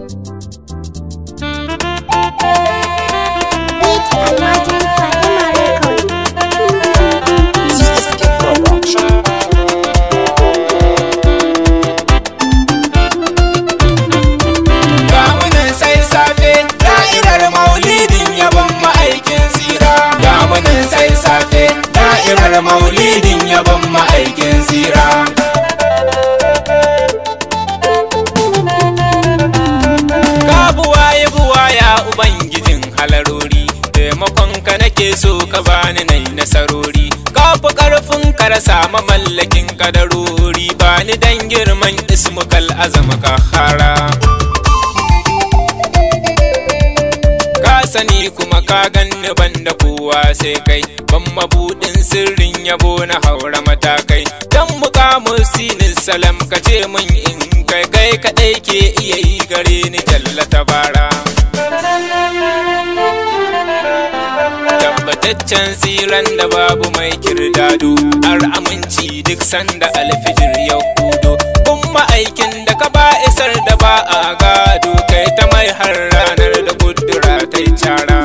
Beat Almajin Fatima Record. TSK Production. Gamunan sai safe da'irar maulidin yabon ma'aikin tsira. Gamunan sai safe da'irar maulidin yabon ma'aikin tsira. Ka buwaye buwaya ubangijin halarori, taimakon ka nake so ka bani nai nasarori. Ka fi ƙarfin ka rasa mamallakin kadarori, bani dan girman ismukal azama ka hara. ka sani kuma ka ganni banda kowa sai kai ban mabudin sirrin yabo na haura matakai dan mukamu sinin salam ka ce min in kai kai kadai ke iya yi gare ni tallata bara tabbataccen tsiran da babu mai kirdado har aminci duk sanda alfijir ya hudo kun ma'aikin da ka ba isar da ba a gado kai ta mai har ranar da kudura ta yi cara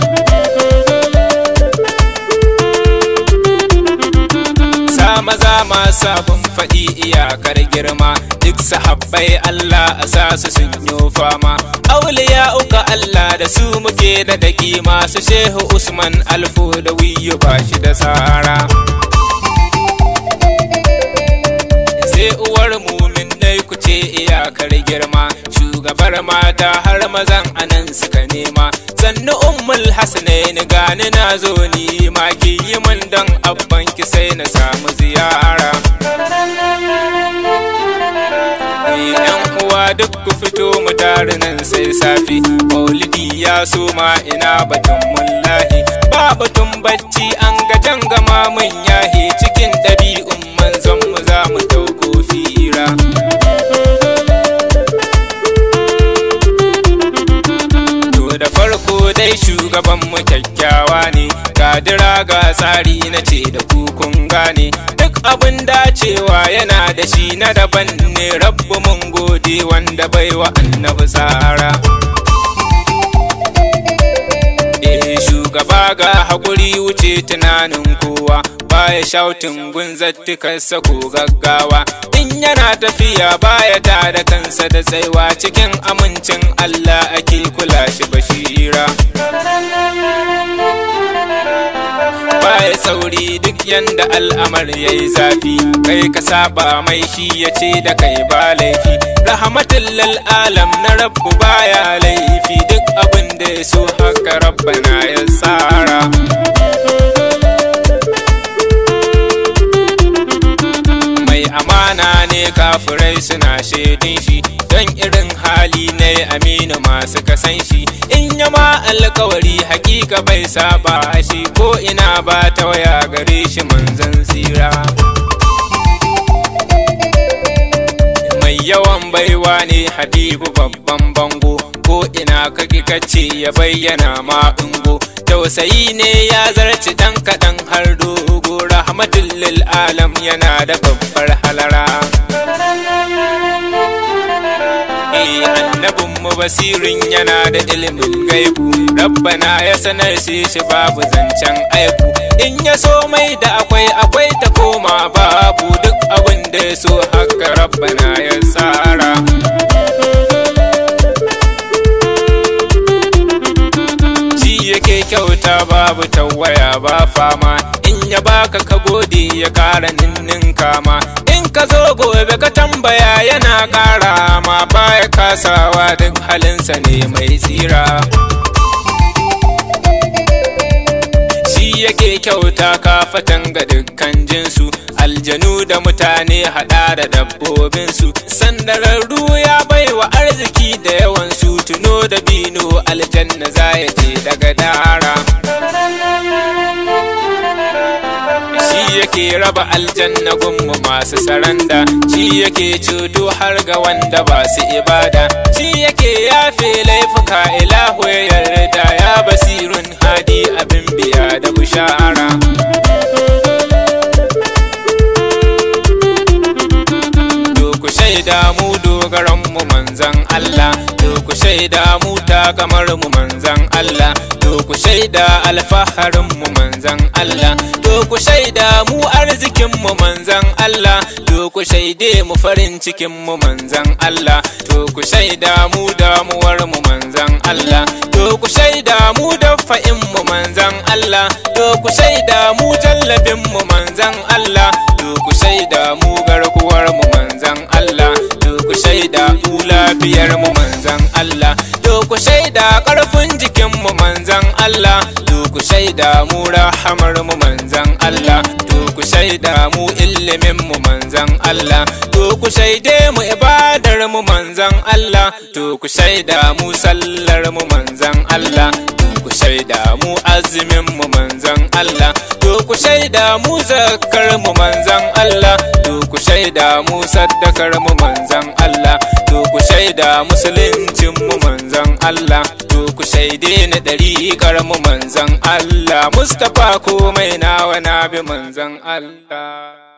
sa maza masu abin faɗi iyakar girma duk sahabbai Allah a sa su sun yi fama auliya uka Allah da su muke da daki masu shehu Usman Alfo da wiyu ba shi da tsara sai uwar mumin dai ku ce iyakar girma shugabar mata har mazan anan suka nema sannu ummul hasanain gani na zo ni ma ki yi min don abban ki sai na samu ziyara yan uwa duk ku fito mu tare nan sai safi maulidi ya soma ina batun mullahi ba batun bacci an ga gama mun yahi cikin ɗabi'un manzon mu za mu tauko fira To da farko dai shugaban mu kyakkyawa ne kadira ga tsari na ce da kukun gane duk abin dacewa yana da shi na daban ne rabbu mun gode wanda bai wa annabi tsara Eh shugaba ga haƙuri wuce tunanin kowa baya shautin gunzattukarsa ko gaggawa in yana tafiya baya ta da kansa da tsaiwa cikin amincin Allah ake kula shi bashira baya sauri duk yanda al'amar ya yi zafi kai ka saba mai shi ya ce da kai ba laifi rahmatin lil alam na rabbu baya laifi duk abin da ya so haka rabbana ya tsara mai amana ne kafirai suna shaidin shi don irin hali na aminu masu kasan shi in yama alkawari hakika bai saba shi ko ina ba ta waya gare shi manzan tsira mai yawan baiwa ne habibu babban bango ko ina kaki kace ya bayyana ma ungo tausayi ne ya zarci dan kaɗan har dogo rahmatul lil alam yana da babbar halara Eh annabin mu basirin yana da ilimin gaibu rabbana ya sanar shi shi babu zancen aiku in ya so mai da akwai akwai ta koma babu duk abin da ya so haka rabbana ya tsara shi yake kyauta babu tawaya ba fama in ya baka ka gode ya kara ninnin kama in ka zo gobe ka tambaya yana kara ma baya kasawa duk halinsa ne mai tsira shi yake kyauta kafatan ga dukkan jinsu aljanu da mutane hada da dabbobinsu sandararru ya baiwa arziki da yawansu tuno da bino aljanna za ya je daga dara shi yake raba aljanna gunmu masu saranda shi yake cuto har ga wanda ba su ibada shi yake yafe laifuka ilahu ya yarda ya basirun hadi abin biya da bushara to ku shaida mu dogaran mu manzan Allah to ku shaida mu ta kamar mu manzan Allah to ku shaida alfaharin mu manzan Allah to ku shaida mu arzikin mu manzan Allah to ku shaide mu farin cikin mu manzan Allah to ku shaida mu damuwar mu manzan Allah to ku shaida mu dafa'in mu manzan Allah to ku shaida mu jallabin mu manzan Allah to ku shaida mu garkuwar mu manzan Allah to ku shaida mu lafiyar mu manzan Allah to ku shaida karfin jikin mu manzan Allah to ku shaida mu rahamar mu manzan Allah to ku shaida mu ilimin mu manzan Allah to ku shaide mu ibadar mu manzan Allah to ku shaida mu sallar mu manzan Allah to ku shaida mu azumin mu manzan Allah to ku shaida mu zakar mu manzan Allah to ku shaida mu saddakar mu manzan Allah to ku shaida musuluncin mu manzan Allah to ku shaide ni dariƙar mu manzan Allah Mustapha komai nawa na bi manzan Allah